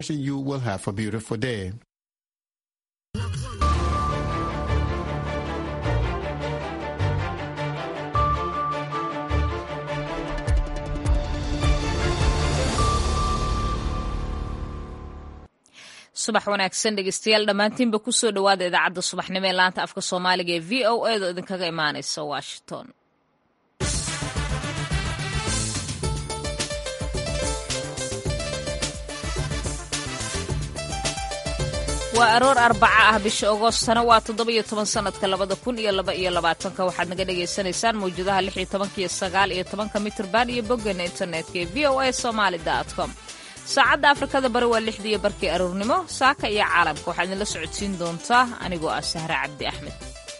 You will have a beautiful day. subax wanaagsan dhegeystayaal dhammaantiinba kusoo dhowaada idaacadda subaxnimo ee laanta afka soomaaliga ee v o edo idinkaga imaanaysa washington waa aroor arbaca ah bisha agoostana waa toddoba-iyo toban sanadka labada kun iyo laba iyo labaatanka waxaad naga dhagaysanaysaan mawjadaha lix iyo tobanka iyo sagaal iyo tobanka mitrban iyo boggeena internetka ee v o a somaali com saacadda afrikada bari waa lixdii iyo barkii aroornimo saaka iyo caalamka waxaad idinla socodsiin doontaa anigoo ah sahre cabdi axmed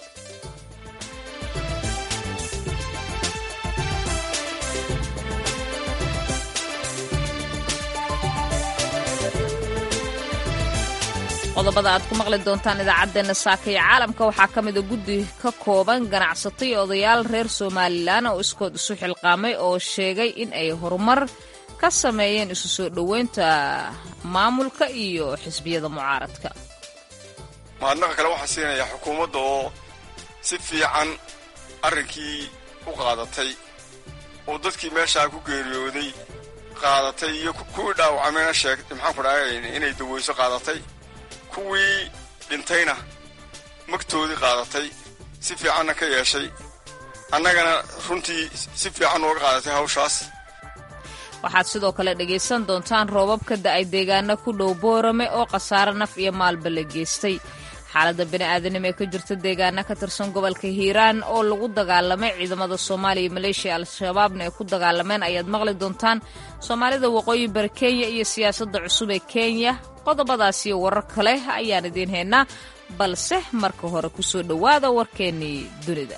qodobada aad ku maqli doontaan idaacaddeenna saaka iyo caalamka waxaa ka mida guddi ka kooban ganacsato iyo odayaal reer somalilan oo iskood isu xilqaamay oo sheegay in ay horumar ka sameeyeen isu soo dhoweynta maamulka iyo xisbiyada mucaaradka mahadnaqa kale waxaa siinayaa xukuumadda oo si fiican arrinkii u qaadatay oo dadkii meeshaa ku geeriyooday qaadatay iyo kuwii dhaawacmayna sheeg maxaan ku dhahay inay daweyso qaadatay kuwii dhintayna magtoodii qaadatay si fiicanna ka yeeshay annagana runtii si fiican nooga qaadatay hawshaas waxaad sidoo kale dhegaysan doontaan roobab ka da'ay deegaano ku dhow boorame oo khasaare naf iyo maalba la geystay xaaladda bini'aadanimo ee ka jirta deegaano ka tirsan gobolka hiiraan oo lagu dagaalamay ciidamada soomaaliya iyo maleeshiya al-shabaabna ay ku dagaalameen ayaad maqli doontaan soomaalida waqooyi bari kenya iyo siyaasadda cusub ee kenya qodobadaas iyo warar kale ayaan idiin haynaa balse marka hore ku soo dhowaada warkeennii dunida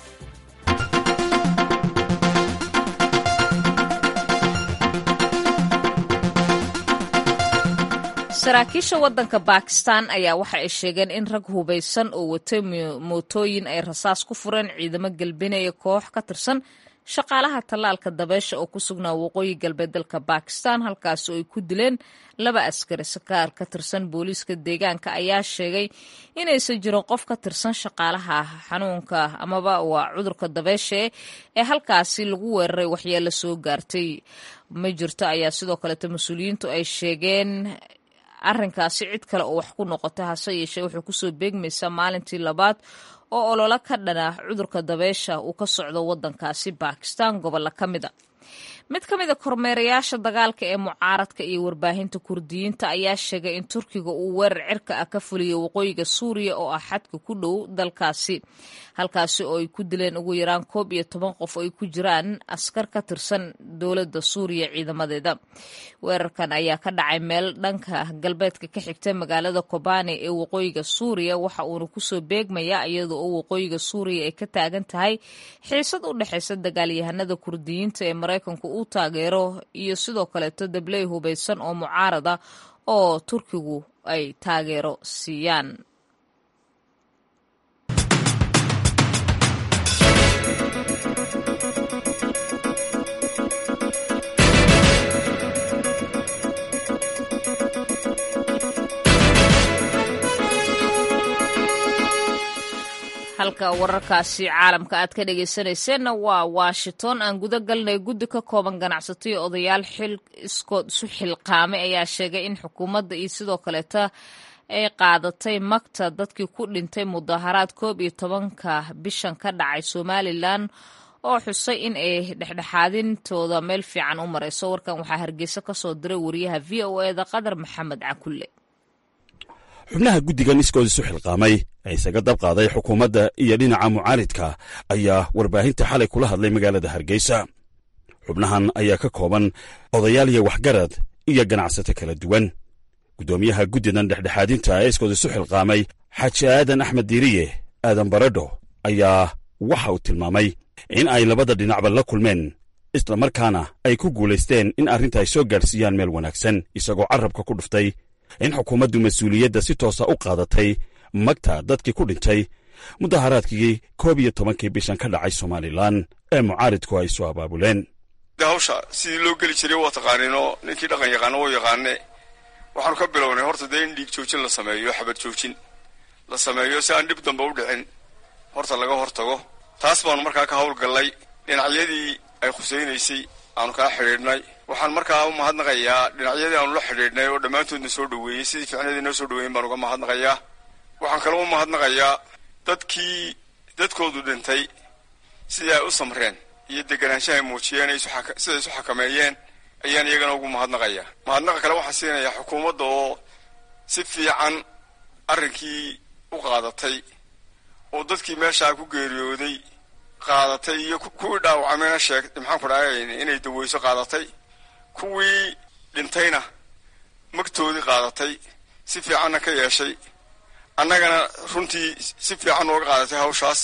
saraakiisha waddanka bakistan ayaa waxa ay sheegeen in rag hubaysan oo watay mootooyin ay rasaas ku fureen ciidamo galbinaya koox ka tirsan shaqaalaha tallaalka dabeesha oo ku sugnaa waqooyi galbeed dalka bakistan halkaas oo ay ku dileen laba askari sakaar ka tirsan booliiska deegaanka ayaa sheegay inaysan jirin qof ka tirsan shaqaalaha xanuunka amaba waa cudurka dabeesha ee halkaasi lagu weeraray waxyeelo soo gaartay ma jirto ayaa sidoo kaleeto mas-uuliyiintu ay sheegeen arrinkaasi cid kale oo wax ku noqota hase yeeshee wuxuu kusoo beegmaysaa maalintii labaad oo ololo ka dhana cudurka dabeesha uu ka socdo waddankaasi bakistan gobollo ka mida mid ka mida kormeerayaasha dagaalka ee mucaaradka iyo warbaahinta kurdiyiinta ayaa sheegay in turkiga uu weerar cirka ah ka fuliyo waqooyiga suuriya oo ah xadka ku dhow dalkaasi halkaasi oo ay ku dileen ugu yaraan koob iyo toban qof oo ay ku jiraan askar ka tirsan dowladda suuriya ciidamadeeda weerarkan ayaa ka dhacay meel dhanka galbeedka ka xigta magaalada kobane ee waqooyiga suuriya waxa uuna kusoo beegmayaa iyada oo waqooyiga suuriya ay ka taagan tahay xiisad u dhexaysa dagaalyahanada kurdiyiinta ee maraykanku uu taageero iyo sidoo kaleeto dabley hubaysan oo mucaarada oo turkigu ay taageero siiyaan halka wararkaasi caalamka aad ka dhegaysanayseena waa washington aan guda galnay guddi ka kooban ganacsato iyo odayaal xil iskood isu xilqaamay ayaa sheegay in xukuumadda iyo sidoo kaleeta ay qaadatay magta dadkii ku dhintay mudaharaad koob iyo tobanka bishan ka dhacay somalilan oo xusay in ay dhexdhexaadintooda meel fiican u marayso warkan waxaa hargeysa ka soo diray wariyaha v o eda qadar maxamed cakulle xubnaha guddigan iskood isu xilqaamay ee isaga dab qaaday xukuumadda iyo dhinaca mucaaridka ayaa warbaahinta xalay kula hadlay magaalada hargeysa xubnahan ayaa ka kooban odayaal iyo waxgarad iyo ganacsato kala duwan guddoomiyaha guddidan dhexdhexaadinta ee iskood isu xilqaamay xaaji aadan axmed diiriye aadan baradho ayaa waxa uu tilmaamay in ay labada dhinacba la kulmeen islamarkaana ay ku guulaysteen in arrinta ay soo gaadhsiiyaan meel wanaagsan isagoo carrabka ku dhuftay in xukuumaddu mas-uuliyadda si toosa u qaadatay magta dadkii ku dhintay mudaharaadkii koob iyo tobankii bishan ka dhacay somalilan ee mucaaridku ay soo abaabuleen de hawsha sidii loo geli jiray waa taqaaniinoo ninkii dhaqan yaqaano woo yaqaane waxaanu ka bilownay horta dee in dhiig joojin la sameeyo xabad joojin la sameeyo si aan dhib dambe u dhicin horta laga hortago taas baanu markaa ka howlgallay dhinacyadii ay khusaynaysay aanu kaa xidhiidhnay waxaan markaa u mahadnaqayaa dhinacyadii aanu la xidhiidhnay oo dhammaantoodna soo dhaweeyey sidii ficnadii noo soo dhaweeyen baan uga mahadnaqayaa waxaan kaloo u mahadnaqayaa dadkii dadkoodu dhintay sidii ay u samreen iyo deganaanshaha ay muujiyeen siday isu xakameeyeen ayaan iyagana ugu mahadnaqayaa mahadnaqa kale waxaan siinayaa xukuumadda oo si fiican arrinkii u qaadatay oo dadkii meeshaa ku geeriyooday qaadatay iyo kuwii dhaawacmayna sheeg maxaan ku dhahay inay daweyso qaadatay kuwii dhintayna magtoodii qaadatay si fiicanna ka yeeshay annagana runtii si fiican nooga qaadatay hawshaas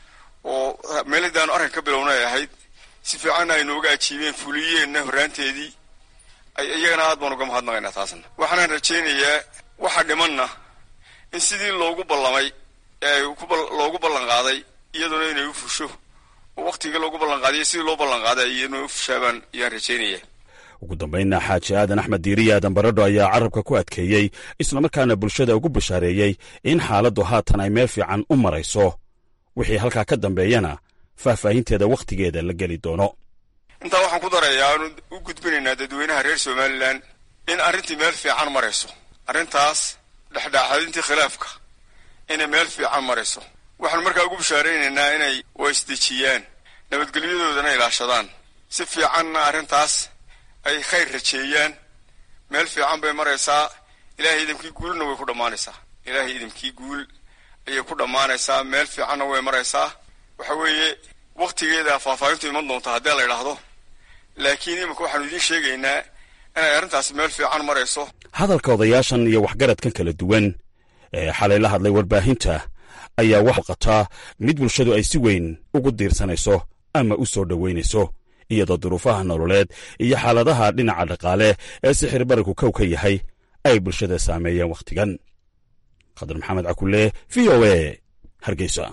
oo meelidaanu arrin ka bilowna ay ahayd si fiicanna ay nooga ajiibeen fuliyeenna horraanteedii iyagana aad baan uga mahadnaqaynaa taasna waxaanaan rajaynayaa waxa dhimanna in sidii loogu ballamay ee loogu ballan qaaday iyaduna inay u fusho oo wakhtigii loogu ballan qaadiyo sidii loo ballan qaaday iyaduna u fushaabaan ayaan rajaynaya ugu dambaynna xaaji aadan axmed diiriye aadan baradho ayaa carabka ku adkeeyey islamarkaana bulshada ugu bashaareeyey in xaaladdu haatan ay meel fiican u marayso wixii halkaa ka dambeeyana faahfaahinteeda wakhtigeeda la geli doono intaa waxaan ku darayaa aanu u gudbinaynaa dadweynaha reer somalilan in arrintii meel fiican marayso arrintaas dhexdhexaadintii khilaafka inay meel fiican marayso waxaanu markaa ugu bashaaraynaynaa inay waisdejiyaan nabadgelyadoodana ilaashadaan si fiicanna arrintaas ay khayr rajeeyaan meel fiican bay maraysaa ilaahay idamkii guulna way ku dhammaanaysaa ilaahay idamkii guul ayay ku dhammaanaysaa meel fiicanna way maraysaa waxa weeye wakhtigeeda faahfaahintu iman doonta haddii la idhaahdo laakiin iminka waxaanu idiin sheegaynaa inay arrintaasi meel fiican marayso hadalka odayaashan iyo waxgaradkan kala duwan ee xalay la hadlay warbaahinta ayaa wax qataa mid bulshadu ay si weyn ugu diirsanayso ama u soo dhowaynayso iyadoo duruufaha nololeed iyo xaaladaha dhinaca dhaqaale ee sixir barigu kow ka yahay ay bulshada saameeyeen wakhtigan khadar maxamed cakulle v o e hargeysa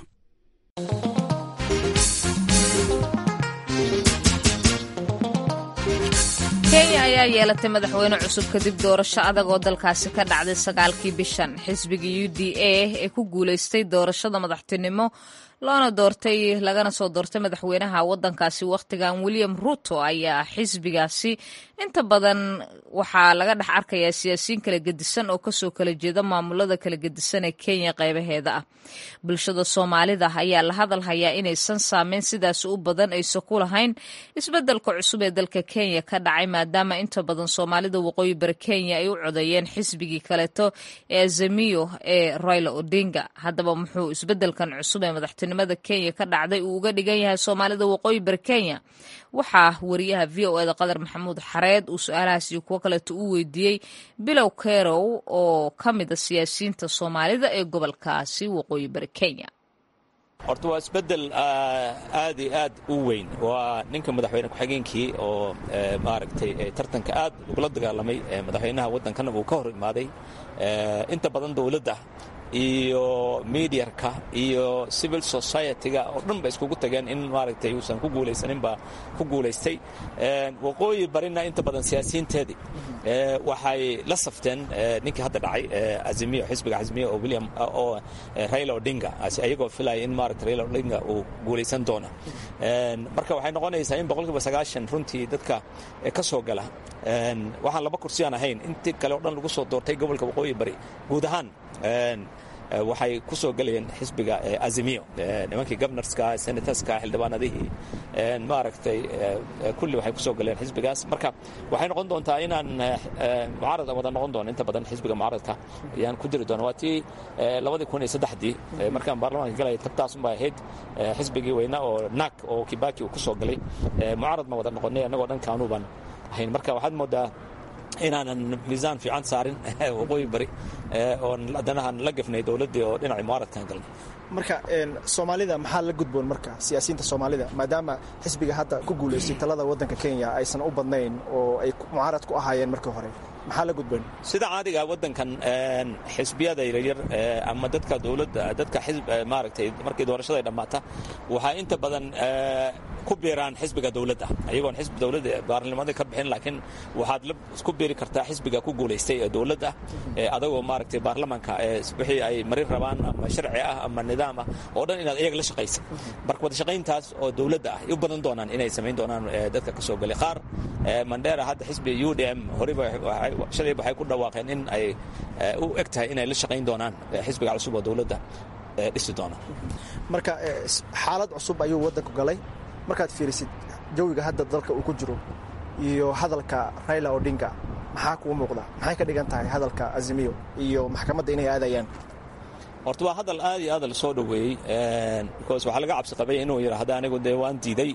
kenya ayaa yeelatay madaxweyne cusub kadib doorasho adag oo dalkaasi ka dhacday sagaalkii bishan xisbiga u d a ee ku guulaystay doorashada madaxtinimo loona doortay lagana soo doortay madaxweynaha wadankaasi wakhtigan william ruto ayaa xisbigaasi inta badan waxaa laga dhex arkayaa siyaasiyiin kala gedisan oo kasoo kala jeeda maamulada kala gedisan ee kenya qaybaheeda ah bulshada soomaalida ayaa la hadal hayaa inaysan saameyn sidaas u badan aysa ku lahayn isbedelka cusub ee dalka kenya ka dhacay maadaama inta badan soomaalida waqooyi bari kenya ay u codeeyeen xisbigii kaleeto ee azamiyo ee royla odinga haddaba muxuu isbedelkan cusub ee madaxtinimada kenya ka dhacday uu uga dhigan yahay soomaalida waqooyi bari kenya waxaa wariyaha v o eda qadar maxamuud xareed uu su-aalahaas iyo kuwo kaleeto u weydiiyey bilow kerow oo ka mida siyaasiyiinta soomaalida ee gobolkaasi waqooyi bari kenya horta waa isbedel aad iyo aad u weyn waa ninka madaxweyne ku-xigeenkii oo maaragtay tartanka aad ugula dagaalamay madaxweynaha waddankana uu ka hor imaaday inta badan dowladda iyo mediarka iyo civil society-ga oo dhan ba iskugu tageen in maaragtay uusan ku guulaysaninba ku guulaystay waqooyi barina inta badan siyaasiyiinteedii waxay la safteen ninkii hadda dhacay azimiyo xisbiga azimiyo oo william oo raila odinga ayagoo filaya in maaragta raila odinga uu guulaysan doono marka waxay noqonaysaa in boqolkiiba sagaashan runtii dadka ka soo gala waxaan laba kursi aan ahayn intii kale o dhan lagu soo doortay gobolka waqooyi bari guud ahaan waxay ku soo gelayeen xisbiga azimiyo nimankii gobnorska senatorska xildhibaanadihii maaragtay kulli waxay ku soo galeen xisbigaas marka waxay noqon doontaa inaan mucaarad wada noqon doono inta badan xisbiga mucaaradka ayaan ku diri doona waa tii labadii kun iyo saddexdii markaan baarlamaanka galaya tabtaasunbay ahayd xisbigii weyna oo naag oo kibaki uu ku soo galay mucaarad ma wada noqonay annagoo dhan kaanuuban ahayn marka waxaad moodaa inaanan miisaan fiican saarin waqooyi bari oon haddanahan la gafnay dowladdii oo dhinacii mucaaradkan galnay marka soomaalida maxaa la gudboon marka siyaasiyiinta soomaalida maadaama xisbiga hadda ku guulaystay talada waddanka kenya aysan u badnayn oo ay mucaarad ku ahaayeen markii hore maxaa la gudboon sida caadiga waddankan xisbiyada yaryar ama dadka dowladda dadka maaragtay markii doorashada ay dhammaata waxaa inta badan ku biiraan xisbiga dowladda ayagoon xisbi dowladda baarlamaanka ka bixin laakiin waxaad ku biiri kartaa xisbiga ku guulaystay ee dowladda adagoo maaragtay baarlamaanka wixii ay marin rabaan ama sharci ah ama nidaam ah oo dhan inaad iyaga la shaqaysa marka wada shaqayntaas oo dowladda ah ay u badan doonaan inay samayn doonaan dadka ka soo galay qaar mandera hadda xisbiga u d m horeyba shalayba waxay ku dhawaaqeen in ay u eg tahay inay la shaqayn doonaan xisbiga cusub oo dowladda dhisi doona marka xaalad cusub ayuu waddanku galay markaad fiirisid jawiga hadda dalka uu ku jiro iyo hadalka raila odinga maxaa kuu muuqda maxay ka dhigan tahay hadalka azimiyo iyo maxkamadda inay aadayaan horta waa hadal aad iyo aad la soo dhoweeyey because waxaa laga cabsi qabay inuu yidhaahda anigu dee waan diiday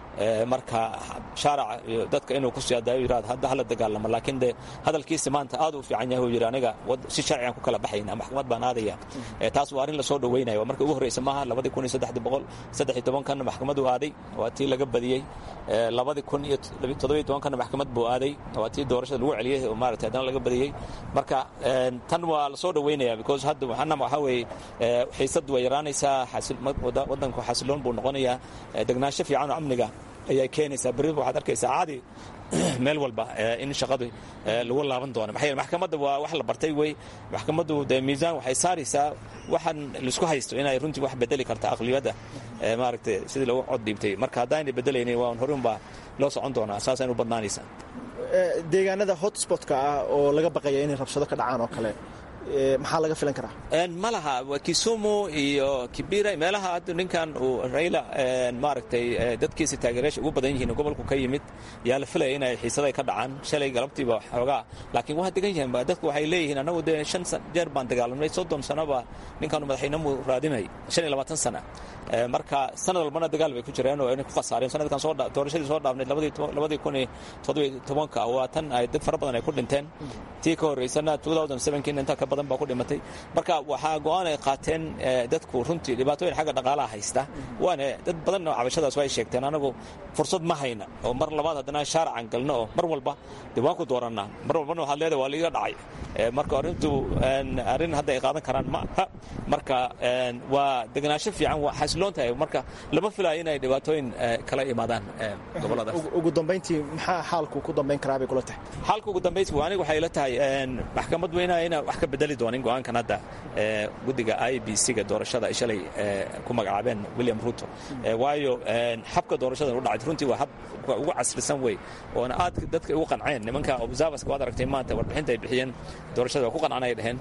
marka shaaraca iyo dadka inuu ku siyaadayo yidhahdo hadda hala dagaalamo laakiin dee hadalkiisa maanta aad u fiican yahay uu yidhi aniga si sharcigan ku kala baxayna maxkamad baan aadaya taas waa arrin la soo dhoweynaya marka ugu horreysa maaha labadii kun iyo saddexdi boqol saddex iyo tobankanna maxkamad uu aaday waa tii laga badiyey labadii kun iyo toddobiyo tobankanna maxkamad buu aaday waa tii doorashada lagu celiyey oo maaragtay haddana laga badiyey marka tan waa la soo dhoweynaya because hadda waxaana waxaa weeye xiisad way yaraanaysaa waddanku xasiloon buu noqonayaa degnaansho fiican oo amniga ayay keenaysaa berri waxaad arkaysaa caadi meel walba in shaqadii lagu laaban doono maxaa yeele maxkamadda waa wax la bartay wey maxkamaddu dee miisaan waxay saaraysaa waxaan laisku haysto inay runtii wax bedeli karta aqliyadda maaragtay sidii lagu cod dhiibtay marka haddaanay bedelaynin waa horun baa loo socon doonaa saasaynu badnaanaysaa deegaanada hotspotka ah oo laga baqaya inay rabshado ka dhacaan oo kale maxaa laga filan karaa ma laha kisumu iyo kibira meelaha hadda ninkan uu rayla maaragtay dadkiisa taageerayaasha ugu badan yihiin gobolku ka yimid yaa la filaya inay xiisaday ka dhacaan shalay galabtiiba xoogaa laakiin waa degan yihiin dadku waxay leeyihiin annagu dee shan jeer baan dagaalamnay soddon sanoba ninkaanu madaxweynemu raadinay shan iyo labaatan sana marka sanad walbana dagaal bay ku jireen oo inay ku khasaareen sanadkan soo doorashadii soo dhaafnayd labadii kun iyo toddobiyo tobanka waa tan ay dad fara badan ay ku dhinteen tii ka horreysana two thousand sevenkiina intaa ka badan baa ku dhimatay marka waxaa go-aan ay qaateen dadku runtii dhibaatooyin xagga dhaqaalaha haysta waana dad badanna cabashadaas way sheegteen anagu fursad ma hayna oo mar labaad haddana shaaracan galno oo mar walba dee waan ku doorannaa mar walbana waxaad leedahay waa liiga dhacay marka arrintu arrin hadda ay qaadan karaan ma aha marka waa degenaansho fiican waa xasiloon tahay marka lama filayo inay dhibaatooyin kala imaadaan gobolladaas ugu dambayntii maxaa xaalku ku dambayn karaa bay kula tahay xaalka ugu dambayntii aniga waxay la tahay maxkamad weyna ina wax ka bedeli doonin go-aankan hadda guddiga i b c-ga doorashada ay shalay ku magacaabeen william ruto waayo habka doorashadan u dhacay runtii waa hab ugu casrisan wey oona aad dadka ugu qanceen nimanka observerska waad aragtay maanta warbixinta ay bixiyeen doorashada waa ku qancaan ay dhaheen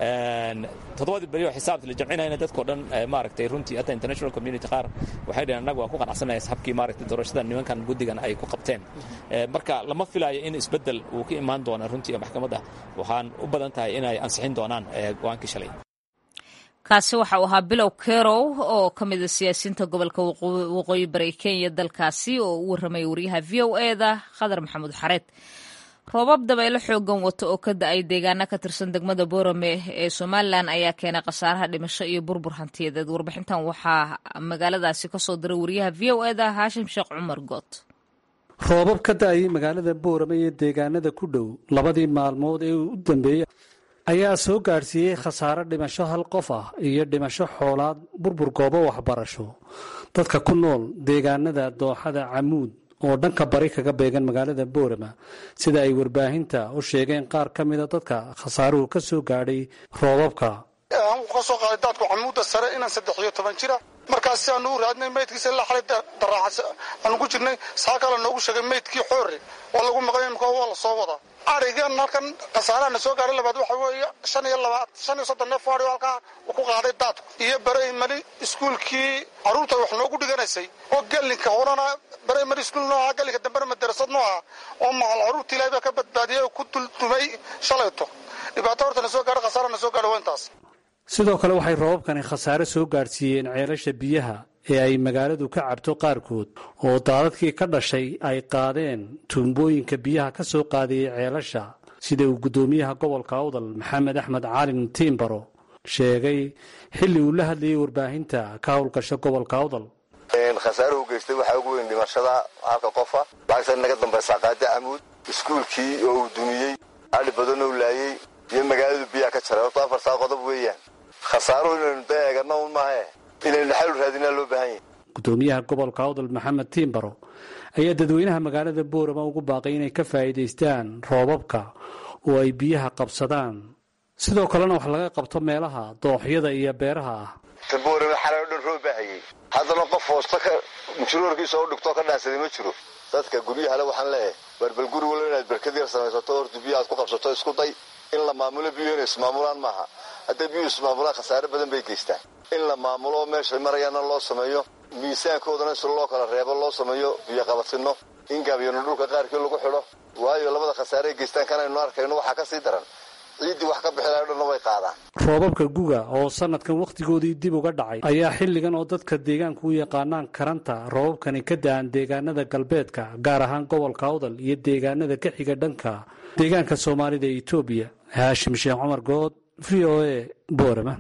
toddobadii beri oo xisaabta la jamcinayna dadkao dhan maaragtay runtii hatta international community qaar waxay dhaheen annaga waa ku qanacsanaya habkii maaragtay doorashada nimankan guddigan ay ku qabteen marka lama filaayo in isbeddel uu ka imaan doona runtii maxkamadda waxaan u badan tahay inay ansixin doonaan go-aankii shalay kaasi waxa uu ahaa bilow kerow oo ka mida siyaasiyiinta gobolka waqooyi bari kenya dalkaasi oo u warramaya wariyaha v o eda khadar maxamuud xareed roobab dabaylo xoogan wato oo ka da-ay deegaana ka tirsan degmada boorame ee somalilan ayaa keenay khasaaraha dhimasho iyo burbur hantiyadeed warbixintan waxaa magaaladaasi kasoo diray wariyaha v o eda haashim sheekh cumar good roobab ka da-ayay magaalada boorame iyo deegaanada ku dhow labadii maalmood ee u dambeeyey ayaa soo gaadhsiiyey khasaare dhimasho hal qof ah iyo dhimasho xoolaad burbur goobo waxbarasho dadka ku nool deegaanada dooxada camuud oo dhanka bari kaga beegan magaalada boorama sida ay warbaahinta u sheegeen qaar ka mida dadka khasaaruhu ka soo gaadhay roobabka ka soo qaaday daadku camuudda sare inaan saddex iyo toban jira markaas si aanu u raadnay maydkiisa ilaa xalay daraaca aanu ku jirnay saa kale noogu sheegay maydkii xoore waa lagu maqlay imika waa la soo wadaa arigan halkan khasaarahana soo gaaray labaad waxa weeye shan iyo labaad shan iyo soddon neef ari halkaa uu ku qaaday daadku iyo baremali iskuulkii carruurta wax noogu dhiganaysay oo gelinka horena baremali iskuul nooha gelinka dambena madarasad nooha oo macal carruurta ilaahay baa ka badbaadiyay oo ku duldumay shalayto dhibaato hortana soo gaadhay khasaarana soo gaadhay waa intaas sidoo kale waxay roobabkani khasaare soo gaadhsiiyeen ceelasha biyaha ee ay magaaladu ka cabto qaarkood oo daadadkii ka dhashay ay qaadeen tuumbooyinka biyaha ka soo qaadayay ceelasha sida uu guddoomiyaha gobolka awdal maxamed axmed caalin tiimbaro sheegay xilli uu la hadlayay warbaahinta ka howlgasha gobolka awdal khasaaruhu geystay waxaa ugu weyn dhimashada halka qofa lacagta naga dambaysaa qaada camuud iskuulkii oo uu dumiyey adhi badanoo laayey iyo magaaladu biyaha ka jaray horta afartaa qodob weeyaan khasaaruhu inaynu da eegana un maahae inaynu xalu raadinaa loo baahan yahy gudoomiyaha gobolka awdal maxamed tiimbaro ayaa dadweynaha magaalada boorama ugu baaqay inay ka faa'iidaystaan roobabka oo ay biyaha qabsadaan sidoo kalena wax laga qabto meelaha dooxyada iyo beeraha ah taboorame xalay o dhan roob baahayey haddana qof hoosta ka mujuroorkiisa oo dhigtoo ka dhaansaday ma jiro dadka guryahale waxaan leeyahay barbal guri walo inaad barkad yar samaysato horta biyo aad ku qabsato isku day in la maamulo biyo inay ismaamulaan maaha hadday biyuhu ismaamulaan khasaare badan bay geystaan in la maamulo meeshay marayaana loo sameeyo miisaankoodana si loo kala reebo loo sameeyo biyo qabatino in gabyano dhulka qaarkii lagu xidho waayo labada khasaare ay geystaan kanaynu arkayno waxaa ka sii daran ciiddii wax ka bixilayo dhanna way qaadaan roobabka guga oo sanadkan wakhtigoodii dib uga dhacay ayaa xilligan oo dadka deegaanku u yaqaanaan karanta roobabkani ka da-an deegaanada galbeedka gaar ahaan gobolka awdal iyo deegaanada ka xiga dhanka deegaanka soomaalida ee etoobiya haashim sheekh cumar good v o a boorama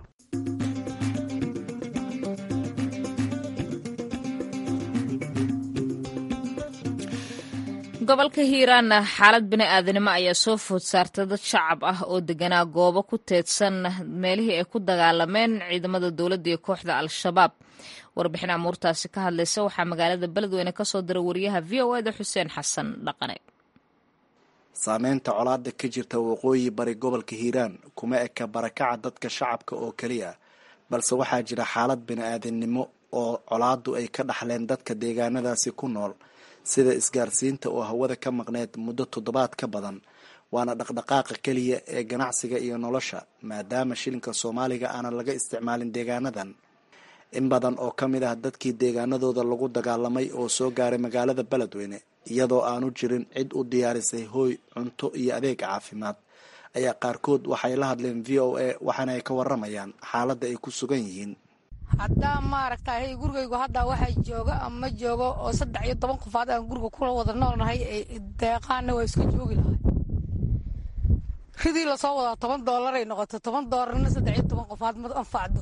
gobolka hiiraanna xaalad bini aadanimo ayaa soo food saartay dad shacab ah oo deganaa goobo ku teedsan meelihii ay ku dagaalameen ciidamada dowladda iyo kooxda al-shabaab warbixin amuurtaasi ka hadlaysa waxaa magaalada beledweyne kasoo diray wariyaha v o eda xuseen xasan dhaqane saameynta colaada ka jirta waqooyi bari gobolka hiiraan kuma eka barakaca dadka shacabka oo keliya balse waxaa jira xaalad bini-aadamnimo oo colaadu ay ka dhaxleen dadka deegaanadaasi ku nool sida isgaarsiinta oo hawada ka maqneyd muddo toddobaad ka badan waana dhaqdhaqaaqa keliya ee ganacsiga iyo nolosha maadaama shilinka soomaaliga aanan laga isticmaalin deegaanadan in badan oo ka mid ah dadkii deegaanadooda lagu dagaalamay oo soo gaaray magaalada beledweyne iyadoo aanu jirin cid u diyaarisay hooy cunto iyo adeeg caafimaad ayaa qaarkood waxay la hadleen v o a waxaana ay ka waramayaan xaaladda ay ku sugan yihiin haddaa maaragtay gurigaygu haddaa waxaa jooga ama joogo oo saddex iyo toban qofaad aan guriga kula wada noolnahay deeqaanna waa iska joogi lahay ridii lasoo wadaa toban doolaray noqotay toban doolarna saddex iyo toban qofaad ma anfacdo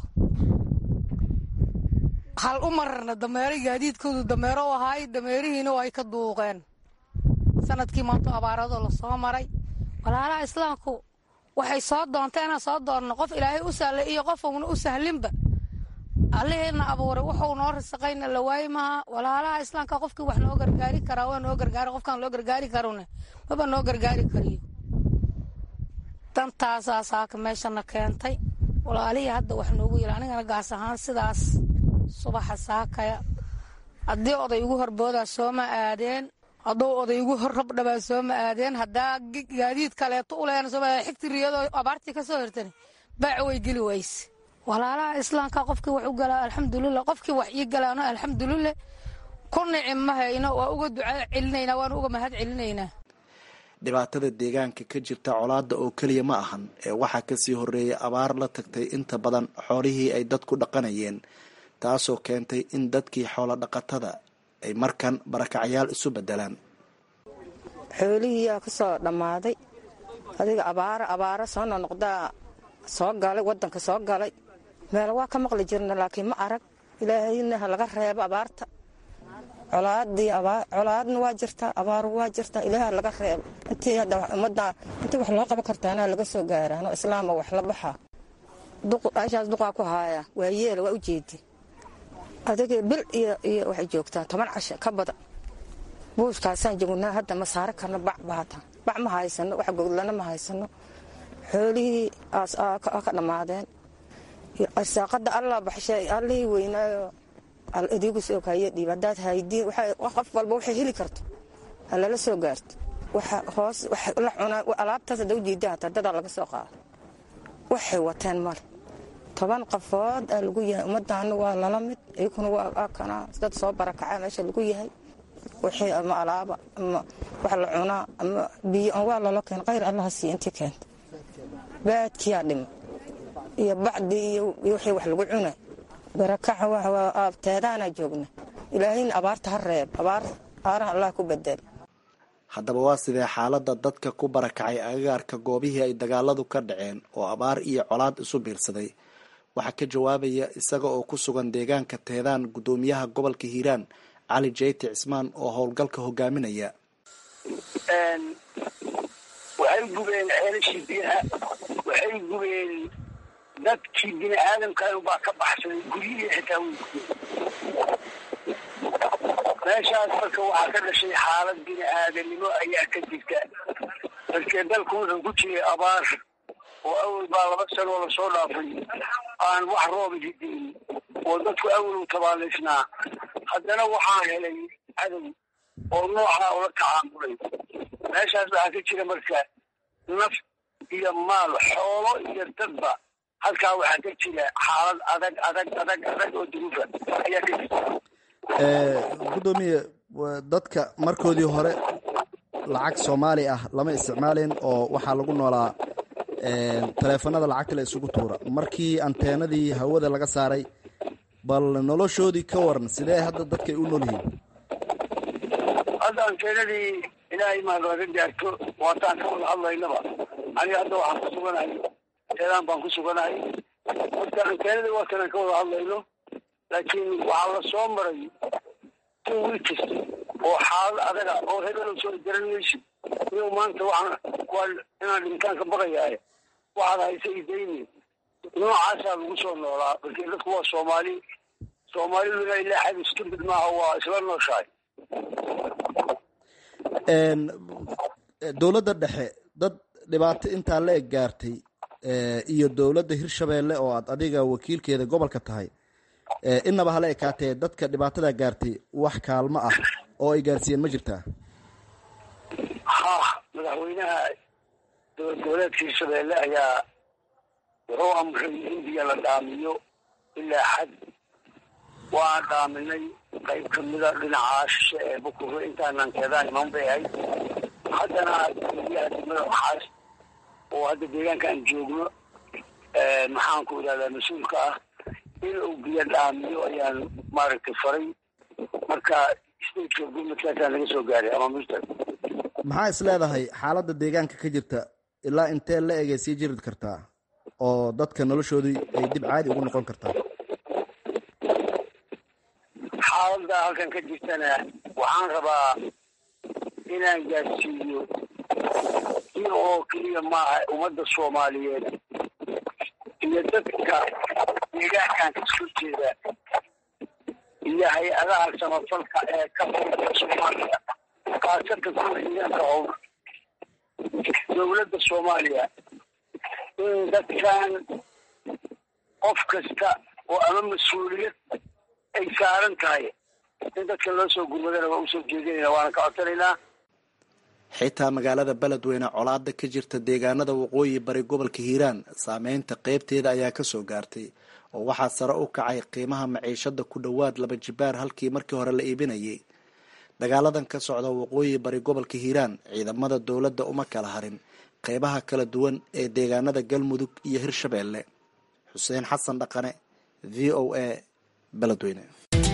hal u mararna dameero gaadiidkoodu dameero u ahaay dameerihiina ay ka duuqeen sanadkii maanto abaaradoo lasoo maray walaalaha islaamku waxay soo doonta inaan soo doonno qof ilaahay u sahlay iyo qof uuna u sahlinba allaheena abuuray wuxuu noo risaqayna la waayi maha walaalaha islaamka qofkii wax noo gargaari karaa waa noo gargaara qofkaan loo gargaari karone maba noo gargaari kariyo dantaasaa saaka meeshana keentay walaalihii hadda wax noogu yiri anigana gaas ahaan sidaas subaxa saakaya haddii oday igu horboodaa sooma aadeen hadduu oday igu hor rabdhabaa sooma aadeen haddaa gaadiid kaleeto u leena sooma xigti riyadoo abaartii ka soo hirtani baac way geli wayse walaalaha islaamka qofkii wax u galaa alxamdulilah qofkii wax ii galaano alxamdulilah ku nici ma hayno waa uga duca celinaynaa waana uga mahad celinaynaa dhibaatada deegaanka ka jirta colaada oo keliya ma ahan ee waxaa kasii horeeyay abaar la tagtay inta badan xoolihii ay dadku dhaqanayeen taasoo keentay in dadkii xoolo dhaqatada ay markan barakacyaal isu bedelaan xoolihii yaa kasoo dhammaaday adiga abaaro abaaro soo nonoqdaa soo galay wadanka soo galay meel waa ka maqli jirna laakiin ma arag ilaahayna ha laga reebo abaarta colaadii colaadna waa jirtaa abaaru waa jirtaa ilaah ha laga reebo intii hadda ummadda intii wax loo qaban kartaana laga soo gaaraano islaama wax la baxaa ashaas duqaa ku haaya waa yeela waa u jeedi adiga bil iyo iyo waxay joogtaa toban casho ka badan buushkaasaan joognaa hadda ma saari karno bac baata bac ma haysano wax goglana ma haysano xoolihii ka dhammaadeen arsaaqada alla baxshay allihii weynaayo idiigu soo kaaya dhiib haddaad haydiin qof walba waxay heli karto ha lala soo gaarto waxa hoos wax la cunaa alaabtaas hadda ujeeda hataa dadaa laga soo qaado waxay wateen male toban qafood aa lagu yahay ummadaana waa lala mid iyakuna waa kana dad soo barakacaa meesha lagu yahay wixii ama alaaba ama wax la cunaa ama biyo waa lala keen qayr allaha siiya intii keenta baadkiyaa dhima iyo bacdii iyo wixii wax lagu cuna barakaca aabteedaanaa joogna ilaahayna abaarta ha reeb abaar aaraha allah ku bedel haddaba waa sidee xaaladda dadka ku barakacay agagaarka goobihii ay dagaaladu ka dhaceen oo abaar iyo colaad isu biirsaday waxaa ka jawaabaya isaga oo ku sugan deegaanka teedaan guddoomiyaha gobolka hiiraan cali jeyti cismaan oo howlgalka hogaaminaya waxay waxay gubeen ceelashii biyaha waxay gubeen dadkii bini aadamkan baa ka baxsaday guryihii xitaa way gubeen meeshaas marka waxaa ka dhashay xaalad bini aadanimo ayaa ka jirta dadkee dalku wuxuu ku jiray abaar oo awal baa laba sanoo lasoo dhaafay aan wax rooba hidin oo dadku awal u tabaalaysnaa haddana waxaa helay cadow oo noocaa ula tacaamulay meeshaas waxaa ka jira marka naf iyo maal xoolo iyo dadba halkaa waxaa ka jira xaalad adag adag adag adag oo duruufa ayaa ka jirta gudoomiye dadka markoodii hore lacag soomaali ah lama isticmaalin oo waxaa lagu noolaa taleefanada lacagta la isugu tuura markii anteenadii hawada laga saaray bal noloshoodii ka waran sidee hadda dadkay u nool yihiin hadda anteenadii ilaahay maad laga gaarto waataan ka wada hadlaynaba aniga hadda waxaan ku suganahay teedaan baan ku suganahay marka anteenadii waatanaan ka wada hadlayno laakiin waxaa la soo maray two weeks oo xaalad adaga oo hebelo soo garan maysid inuu maanta waxaan waa inaan dhintaan ka baqayaaye waxaad haysa idayni noocaasaa lagu soo noolaa markii dadku waa soomaali soomaaliduna ilaa xad isku mid maaha waa isla nooshahay dowladda dhexe dad dhibaato intaa la eg gaartay iyo dowladda hirshabeelle oo aad adiga wakiilkeeda gobolka tahay inaba hala ekaatee dadka dhibaatada gaartay wax kaalmo ah oo ay gaarsiiyeen ma jirtaa ha madaxweynaha dowlad goboleedka hirshabeelle ayaa wuxuu amray in biyo la dhaamiyo ilaa xad waan dhaaminay qayb kamida dhinaca shishe ee bukure intaanan keedaan iman bay ahayd haddana biyaha degmada maxaas oo hadda deegaanka aan joogno maxaan ku idhahdaa mas-uulka ah in uu biyo dhaamiyo ayaan maaragtay faray marka stateka gurmadkaasaan laga soo gaaray ama mr maxaa is leedahay xaaladda deegaanka ka jirta ilaa intee la egay sii jiri kartaa oo dadka noloshoodii ay dib caadi ugu noqon kartaa xaaladda halkan ka jirtana waxaan rabaa inaan gaarsiiyo si oo keliya maaha ummadda soomaaliyeed iyo dadka deegaankan kasoo jeeda iyo hay-adaha samafalka ee ka furta soomaaliya khaasatan kuwa deegaanka howl dowladda soomaaliya in dadkan qof kasta oo ama mas-uuliyad ay saaran tahay in dadkan loo soo gurmadana waa usoo jeedinayna waana ka codsanaynaa xitaa magaalada beledweyne colaada ka jirta deegaanada waqooyi bari gobolka hiiraan saameynta qeybteeda ayaa kasoo gaartay oo waxaa sare u kacay qiimaha maciishada ku dhowaad laba jibaar halkii markii hore la iibinayay dagaaladan ka socda waqooyi bari gobolka hiiraan ciidamada dowladda uma kala harin qeybaha kala duwan ee deegaanada galmudug iyo hirshabeelle xuseen xasan dhaqane v o a beledweyne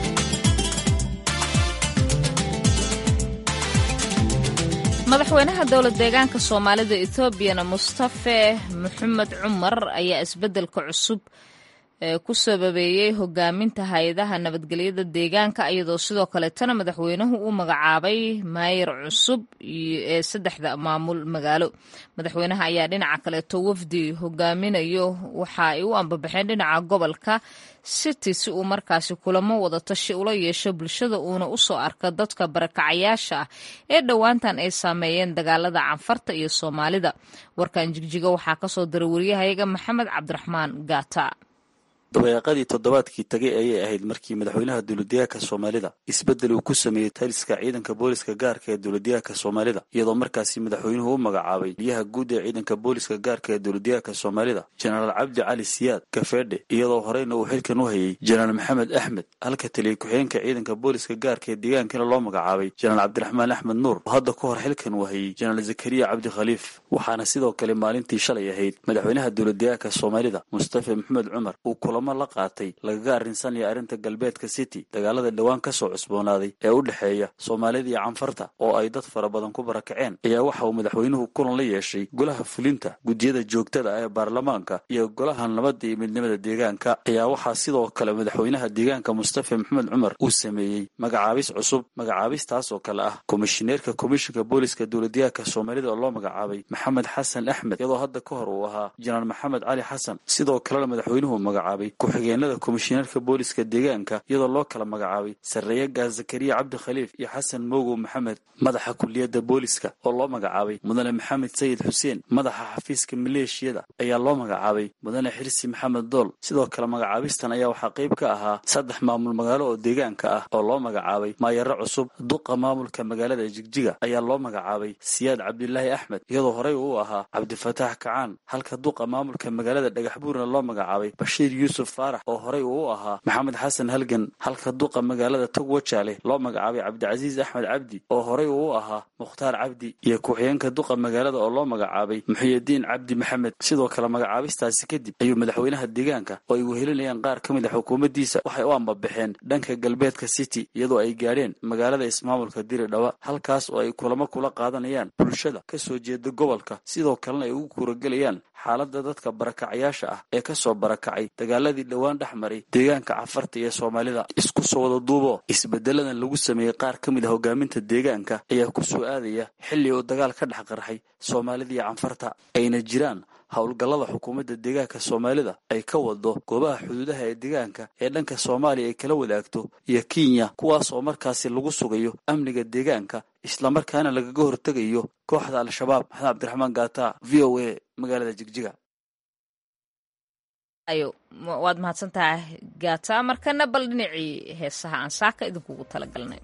madaxweynaha dowlad deegaanka soomaalida etoobiyana mustafe maxamed cumar ayaa isbeddelka cusub ku sababeeyey hogaaminta hay-adaha nabadgelyada deegaanka iyadoo sidoo kaleetana madaxweynuhu uu magacaabay maayir cusub ee saddexda maamul magaalo madaxweynaha ayaa dhinaca kaleeto wafdi hogaaminayo waxa ay u ambabaxeen dhinaca gobolka city si uu markaasi kulamo wadatashi ula yeesho bulshada uuna usoo arka dadka barakacayaasha ah ee dhowaantan ay saameeyeen dagaalada canfarta iyo soomaalida warkan jigjiga waxaa kasoo diray wariyahayaga maxamed cabdiraxmaan gaata dabayaaqadii toddobaadkii tagay ayay ahayd markii madaxweynaha dowladdeegaanka soomaalida isbeddel uu ku sameeyey taliska ciidanka booliska gaarka ee dowladdeegaanka soomaalida iyadoo markaasi madaxweynuhu u magacaabay biyaha guud ee ciidanka booliska gaarka ee dowladdeegaanka soomaalida jenaraal cabdi cali siyaad kafeedhe iyadoo horeyna uu xilkan u hayey jenaraal maxamed axmed halka taliya ku-xigeenka ciidanka booliska gaarka ee deegaankana loo magacaabay jenaraal cabdiraxmaan axmed nuur oo hadda ka hor xilkan uu hayey jenaraal zakariya cabdi khaliif waxaana sidoo kale maalintii shalay ahayd madaxweynaha dowladdeegaanka soomaalida mustafa maxamed cumar uu kulamo kulamo la qaatay lagaga arrinsanaya arrinta galbeedka city dagaalada dhowaan ka soo cusboonaaday ee u dhexeeya soomaalida iyo canfarta oo ay dad fara badan ku barakaceen ayaa waxa uu madaxweynuhu kulan la yeeshay golaha fulinta guddiyada joogtada ah ee baarlamaanka iyo golaha nabadda iyo midnimada deegaanka ayaa waxaa sidoo kale madaxweynaha deegaanka mustafa maxamed cumar uu sameeyey magacaabis cusub magacaabistaas oo kale ah komishineerka komishinka booliska dowladyahanka soomaalida oo loo magacaabay maxamed xasan axmed iyadoo hadda ka hor uu ahaa jenaraal maxamed cali xasan sidoo kalena madaxweynuhu magacaabay ku-xigeenada komishineerka booliska deegaanka iyadoo loo kala magacaabay sarreeye gaas zakariya cabdi khaliif iyo xasan moogow maxamed madaxa kuliyadda booliska oo loo magacaabay mudane maxamed sayid xuseen madaxa xafiiska maleeshiyada ayaa loo magacaabay mudane xirsi maxamed dool sidoo kale magacaabistan ayaa waxaa qayb ka ahaa saddex maamul magaalo oo deegaanka ah oo loo magacaabay maayaro cusub duqa maamulka magaalada jigjiga ayaa loo magacaabay siyaad cabdilaahi axmed iyadoo horey uu ahaa cabdifataax kacaan halka duqa maamulka magaalada dhagaxbuurna loo magacaabay bashiir yuusuf faarax oo horey uu u ahaa maxamed xasan halgan halka duqa magaalada togwajaale loo magacaabay cabdicasiis axmed cabdi oo horey uu u ahaa mukhtaar cabdi iyo ku-xigeenka duqa magaalada oo loo magacaabay muxiyidiin cabdi maxamed sidoo kale magacaabistaasi kadib ayuu madaxweynaha deegaanka oo ay wehelinayaan qaar ka mid a xukuumaddiisa waxay u ambabaxeen dhanka galbeedka city iyadoo ay gaadheen magaalada ismaamulka diridhawa halkaas oo ay kulamo kula qaadanayaan bulshada ka soo jeeda gobolka sidoo kalena ay ugu kuuragelayaan xaaladda dadka barakacayaasha ah ee ka soo barakacay dagaaladii dhowaan dhex maray deegaanka cafarta iyo soomaalida isku soo wada duubo isbeddeladan lagu sameeyey qaar ka mid a hogaaminta deegaanka ayaa ku soo aadaya xilli uu dagaal ka dhex qarxay soomaalida iyo canfarta ayna jiraan howlgallada xukuumadda deegaanka soomaalida ay ka wado goobaha xuduudaha ee deegaanka ee dhanka soomaaliya ay kala wadaagto iyo kenya kuwaas oo markaasi lagu sugayo amniga deegaanka islamarkaana lagaga hortegayo kooxda al-shabaab maxamed cabdiraxmaan gaata v o a magaalada jigjiga ayo waad mahadsantahay gaata markana bal dhinacii heesaha aan saaka idinkugu talagalnay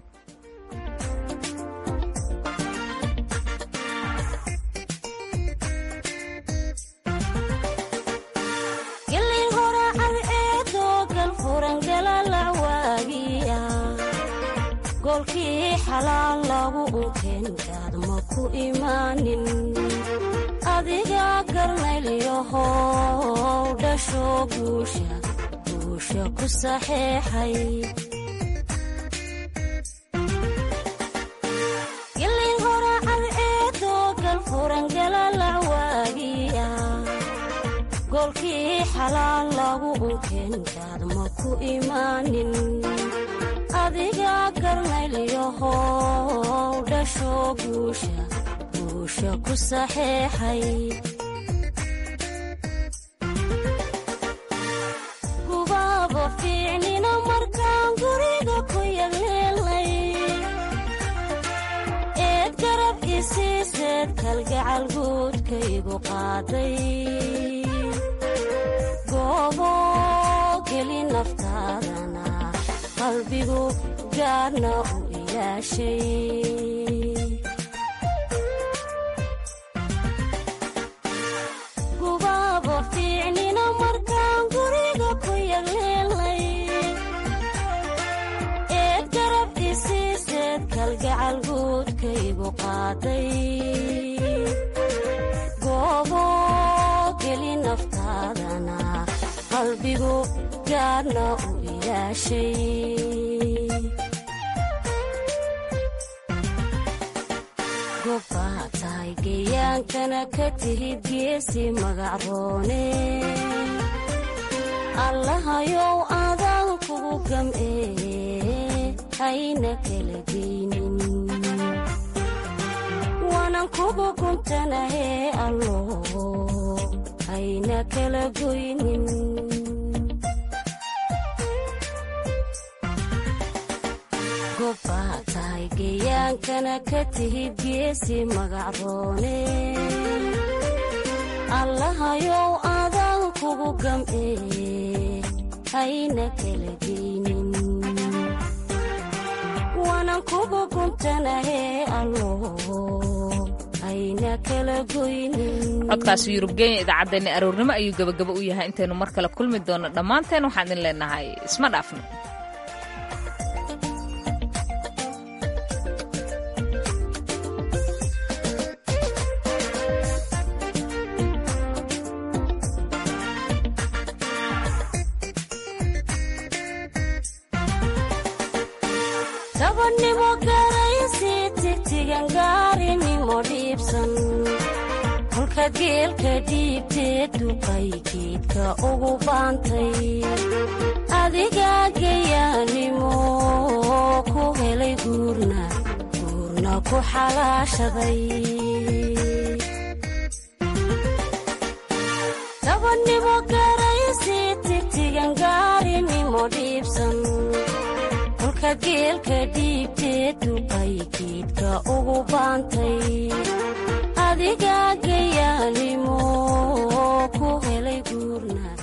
golkii xalaal lagu unkeenkaad ma ku imaanin adiga garnaylyahow dhasho guusha guusha ku saxeexay gilin horacad eedoo galfurangalalacwaagiya golkii xalaal lagu unkeenkaad ma ku imaanin adiga garnaylyahow dhasho guusha guusha ku saxeexay gubaaba fiicnina markaan guriga ku yagleelnay eed garab isiiseed kalgacal guudkaygu qaaday goobo geli naftaadana qalbigu gaarna u ilaashay gubaaba fiicnina markaan guriga ku yagleelnay eed garab isiiseed kalgacal guudkaygu qaaday goobo geli naftaadana qalbigu gaarna u gobbaa tahay geyaankana ka tihid geesi magacroone allahayow adaan kugu gam'ee hayna kala geynin waanan kugu guntanahee allo hayna kala goynin gobbaa tahay geyaankana ka tihid geesi magacroone allahayow adaan kugu gam'ee hayna kala geynin waanan kugu guntanahee allo hayna kala goynin codkaasi yurubgeenya idaacaddeenna aroornimo ayuu gebagabo u yahay intaynu mar kale kulmi doonno dhammaanteen waxaan idin leenahay isma dhaafno dabannimo garaysi tigtigan gaarinimo dhiibsan kolka geelka dhiibtee duqay geedka ugu baantay adigaa gayaanimo ku helay guurna guurna ku xalaashaday dabannimo garaysi tigtigan gaarinimo dhiibsan kolka geelka dhiibtee duqay geedka ugu baantay adigaa gayaanimo ku helay guurna